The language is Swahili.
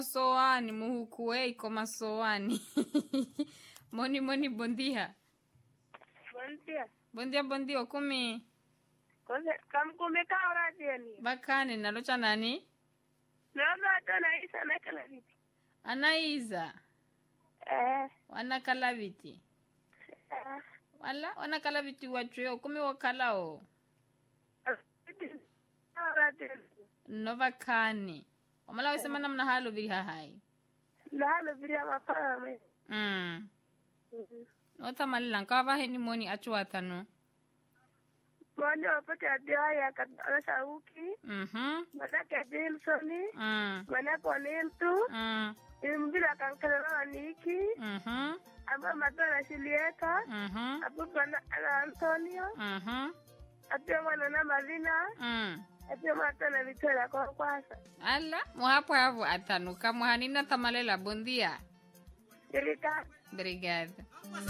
soani muhukuei koma soani moni moni bondia Buen día. bondia bondia okumi Kose kamkume ka ora tieni. bakane nalocha nani No no atona isa na kala vipi. anaiza Eh. wanakala viti eh, wala wanakala viti wachwe okumi wakalao Ora tieni. no bakane wamala wesema namna halo vili hahai Lalo biria mapana me. mm. nothamalila nkavaheni moni achuwathanu Mwani wapate adia ya katana sauki. mhm Manake Dilsoni. mm. Manake Oniltu. mm. Imbila kankana na Niki. mhm Aba matona Julieta. mhm Abu bana ana Antonio. mhm Atia mwana na Marina. mm. Atia matona Victoria kwa kwasa. ala muhapo avo athanuka muhanina thamalela bondia Ilika. obrigada